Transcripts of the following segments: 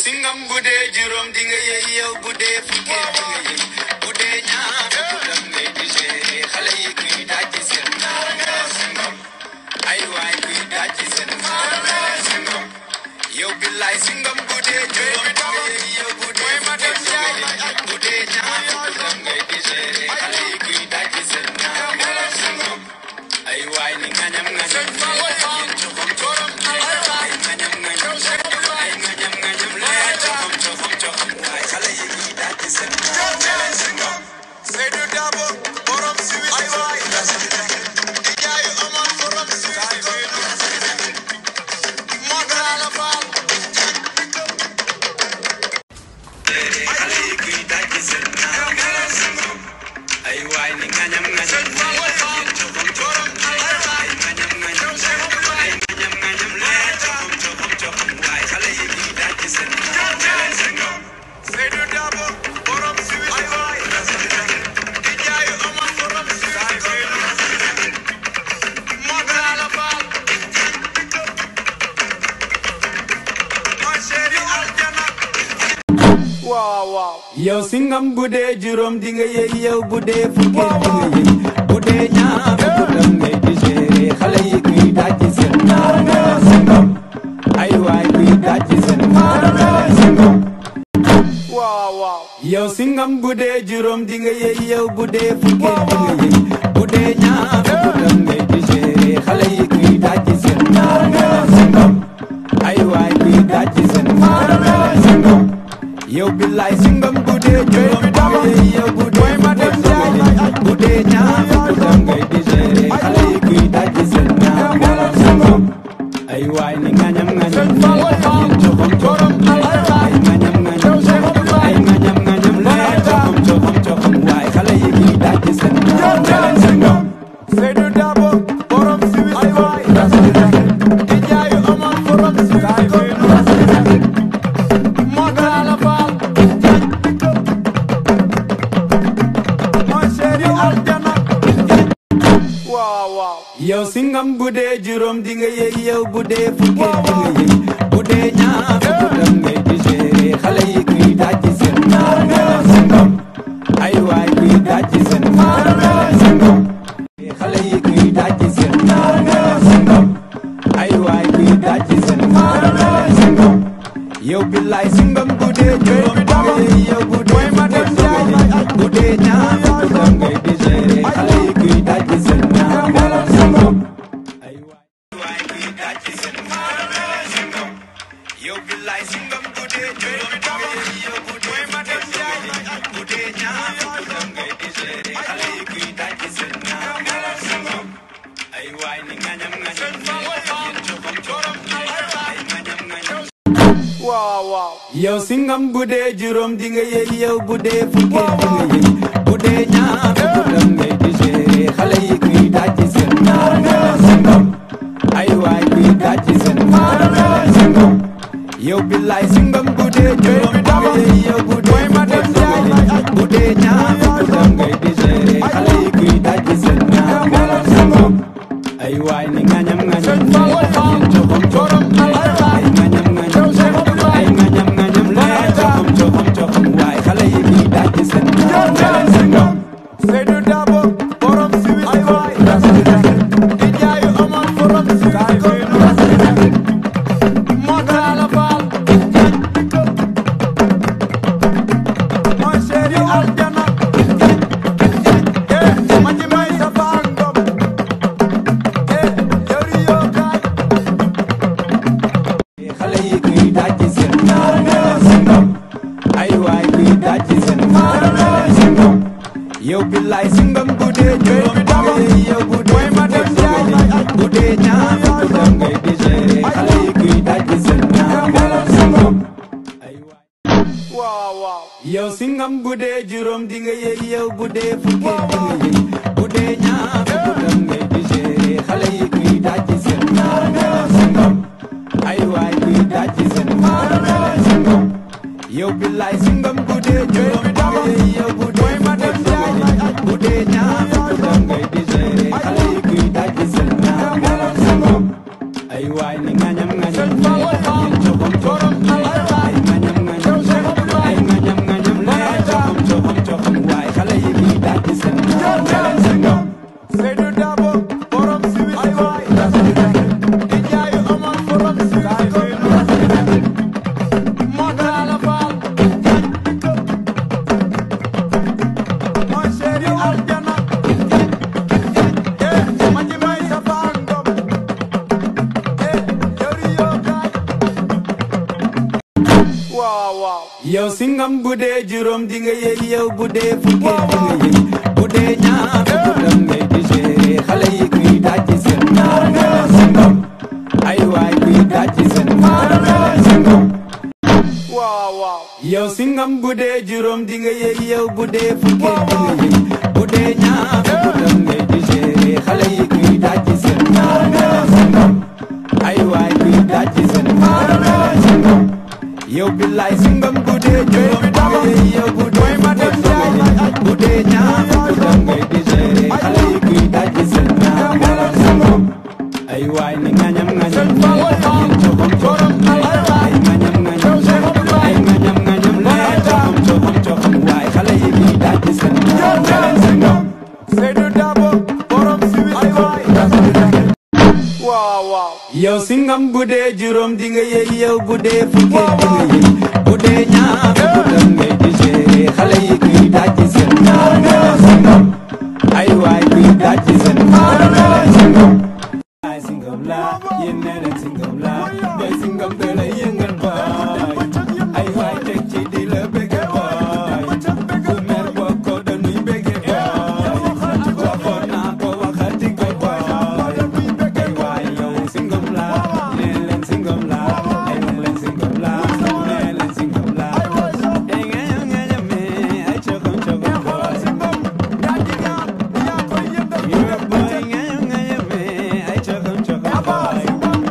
singam bu dee juróom di nga yëy yow bu dee fukkee di nga yëy bu dee ñaar fukk dam ngay digéré xale yi kuy daj seen singam ay waay kuy daj seen singam yow billaay singam bu dee juróom di nga yëy yow bu dee fukkee di nga yëy bu dee ñaar fukk dam ngay digéré xale yi kuy daj seen singam ay waay ni ngañam ngañam yéen coxom coxom ay ngañam ngañam ay ngañam ngañam lee coxom coxom coxom waay xale yi kuy daj seen singam Seydou Dabo borom siwil ay waay di jaay Omar borom siwil moo taala faal xale yi kuy daj seen singam ay waay ni ngañam ngañam yéen coxom coxom ay ngañam ngañam ay ngañam ngañam lee coxom coxom coxom waay xale yi kuy daj seen singam Seydou Dabo borom siwil ay waay di jaay Omar borom siwil moo taala faal moo chéri aljana waaw waaw yow singam bu dee juróom di nga yëy yow bu dee fukkee di nga yëy bu dee ñaar fukk dam ngay digéré xale yi kuy daj seen singam ay waay kuy daj seen singam waaw waaw yow singam bu dee juróom di nga yëy yow bu dee fukkee di nga yëy bu dee ñaar fukk dam ngay digéré xale yi kuy daj seen singam ay waay kuy daj seen singam yow billaay singam bu dee juróom di nga yëy yow bu dee fukkee di nga yëy bu dee ñaar fukk dam ngay digéré xale yi kuy daj seen singam ay waay ni ngañam ngañam yéen coxom coxom ay ngañam ngañam ay ngañam ngañam lee coxom coxom coxom waay xale yi kuy daj seen singam Seydou Dabo borom siwil ay waay di jaay Omar borom siwil moo taala faal moo chéri aljana waaw waaw yow singam bu dee juróom di nga yëy yow bu dee fukkee di nga yëy bu dee ñaar fukk dam ngay digéré xale yi kuy daj seen singam ay waay kuy daj seen singam xale yi kuy daj seen singam ay waay kuy daj seen singam yow billaay singam bu dee juróom di nga yëy yow bu dee fukkee di nga yëy bu dee ñaar fukk dam ngay digéré xale yi kuy daj seen singam ay waay waay kuy daj seen singam yow billaay singam bu dee juróom di nga yëy yow bu dee fukkee di nga yëy bu dee ñaar fukk dam ngay digéré xale yi kuy daj seen singam ay waay ni ngañam ngañam yéen coxom coxom ay ngañam ngañam waaw waaw yow singam bu dee juróom di nga yëy yow bu dee fukkee di nga yëy bu dee ñaar fukk dam ngay digéré xale yi kuy daj seen singam ay waay kuy daj seen singam yow billaay singam bu dee juróom di nga yëy yow bu dee fukkee di nga yëy bu dee ñaar fukk dam ngay digéré xale yi kuy daj seen singam ay waay ni ngañam ngañam yéen coxom coxom ay ngañam ngañam ay ngañam ngañam lee coxom coxom coxom waay xale yi kuy daj seen singam Seydou Dabo borom siwil ay waay di jaay Omar borom siwil moo taala faal moo chéri aljana eh ma ci may sa faal ngom eh yori yoo kaay xale yi kuy daj seen singam ay waay kuy daj seen singam yow billaay singam bu dee juróom di nga yëy yow bu dee fukkee di nga yëy bu dee ñaar fukk dam ngay digéré xale yi kuy daj seen singam ay waay waaw waaw yow singam bu dee juróom di nga yëy yow bu dee fukkee di nga yëy bu dee ñaar fukk dam ngay digéré xale yi kuy daj seen singam ay waay kuy daj seen singam yow billaay singam bu dee juróom di nga yëy yow bu dee fukkee di nga yëy bu dee ñaar fukk dam ngay digéré xale yi kuy daj seen singam ay waay ni ngañam ngañam yéen coxom coxom ay ngañam yow singam bu dee juróom di nga yëy yow bu dee fukki di nga yëy bu dee ñaar fukk dam ngay digéré xale yi kuy dajji seen ñaar nga leen singam ay waay kuy dajji seen ñaar nga leen singam waaw waaw yow singam bu dee juróom di nga yëy yow bu dee fukki di nga yëy bu dee ñaar fukk dam ngay digéré xale yi kuy dajji seen ñaar nga leen singam ay waay kuy dajji seen ñaar nga leen singam yow billaay singam bu dee juróom di nga yëy yow bu dee fukki di nga yëy bu dee ñaar fukk dam ngay digéré xale yi kuy dajji seen ñaar nga leen singam ay waay ni ngañam ngañam leen coxom coxom ay ngañam ngañam ay ngañam ngañam leen coxom coxom coxom waay xale yi kuy dajji seen ñaar nga leen singam Seydou Dabo borom siwil ko waaw waaw yow singam bu dee juróom di nga yëy yow bu dee fukki di nga yëy bu dee ñaar fukk dam ngay digéré xale yi kuy dajji seen ñaar nga leen singam ay waay kuy dajji seen ñaar nga leen singam ay singam la yéen nee leen singam la doy singam da lay yëngal baay ay waay teg ci di la bëgge baay fu mer bokko dañuy bëgge baay waxoon naa ko waxati ko baay ay waay yow singam la nee leen singam la ay nee leen singam la nee leen singam la ay ngañam ngañam mee ay cokom cokom baay yow baay ngañam ngañam mee ay cokom cokom baay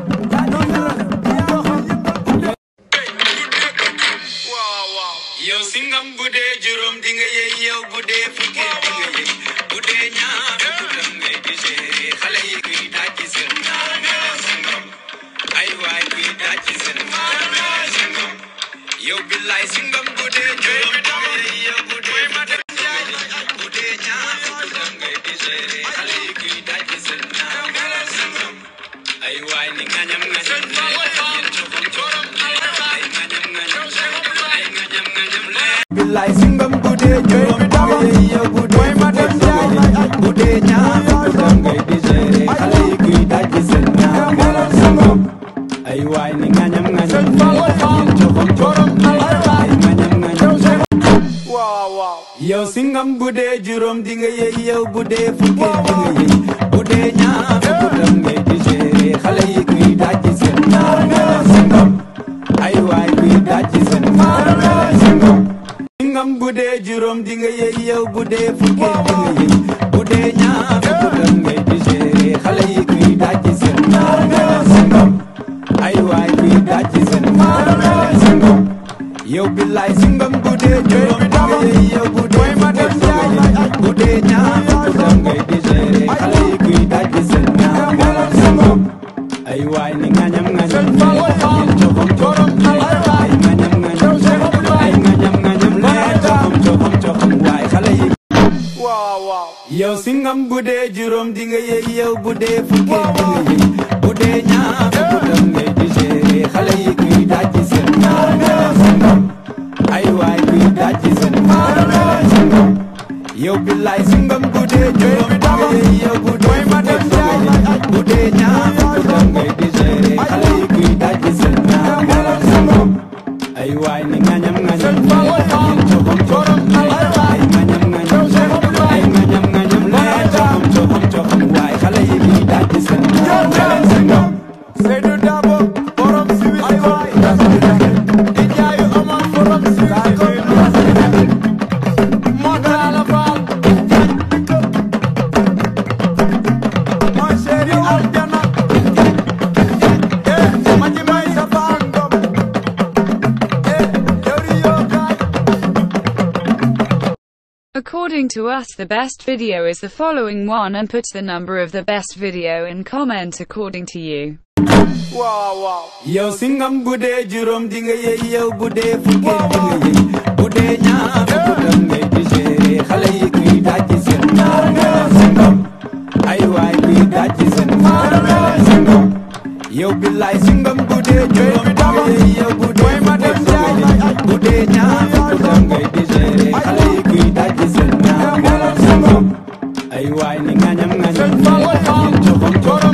waaw waaw yow singam bu dee juróom di nga yëy yow bu dee fukki di nga yëy bu dee ñaar fukk dam ngay digéré xale yi kuy dajji seen ñaar nga leen singam ay waay kuy dajji seen ñaar nga leen singam yow billaay singam bu dee juróom di nga yëy yow bu dee fukki di nga yëy bu dee ñaar fukk dam ngay digéré xale yi kuy dajji seen ñaar nga leen singam ay waay ni ngañam ngañam yéen coxom coxom ay ngañam ngañam ay ngañam ngañam leen billaay singam bu dee juróom di nga yëy yow bu dee fukki di nga yëy bu dee ñaar fukk dam ngay digéré xale yi kuy dajji seen ñaar nga leen singam ay waay ni ngañam ngañam yéen coxom coxom ay ngañam ngañam waaw waaw yow singam bu dee juróom di nga yëy yow bu dee fukki di nga yëy bu dee ñaar fukk dam ngay digéré xale yi kuy dajji seen ñaar nga leen singam ay waay kuy dajji seen ñaar nga leen singam singam bu dee juróom di nga yëy yow bu dee fukki di nga yëy bu dee ñaar fukk dam ngay digéré xale yi kuy dajji seen ñaar nga leen singam ay waay kuy dajji seen ñaar nga leen singam yow billaay singam bu dee juróom di nga yëy yow bu dee fukki di nga yëy bu dee ñaar fukk dam ngay digéré xale yi kuy dajji seen ñaar nga leen singam ay waay ni ngañam ngañam yéen coxom coxom ay ngañam ngañam ay ngañam ngañam leen coxom coxom coxom waay xale yi waaw waaw yow singam bu dee juróom di nga yëy yow bu dee fukki di nga yëy bu dee ñaar fukk dam ngay digéré xale yi kuy dajji seen ñaar nga leen singam ay waay kuy dajji seen ñaar nga leen singam yow billaay singam bu dee juróom di nga yëy yow bu dee fukki di nga yëy bu dee ñaar fukk dam ngay digéré xale yi kuy dajji seen ñaar nga leen singam ay waay ni ngañam ngañam yéen coxom coxom ay ngañam ngañam ay ngañam ngañam leen coxom coxom coxom waay xale yi kuy dajji seen ñaar nga leen singam Seydou Dabo borom siwil ko di jaayu Omar borom siwil ko moo taala faal mooy chéri aljana eh ma ji may sa faal ngom eh yori yoo kaay According to us the best video is the following one and put the number of the best video in comment according to you. waaw waaw yow singam bu dee juróom di nga yëy yow bu dee fukki di nga yëy bu dee ñaar fukk dam ngay digéré xale yi kuy dajji seen ñaar nga leen singam ay waay kuy dajji seen ñaar nga leen singam yow billaay singam bu dee juróom di nga yëy yow bu dee fukki di nga yëy bu dee ñaar fukk dam ngay digéré xale yi kuy dajji seen ñaar nga leen singam ay waay ni ngañam ngañam yéen coxom coxom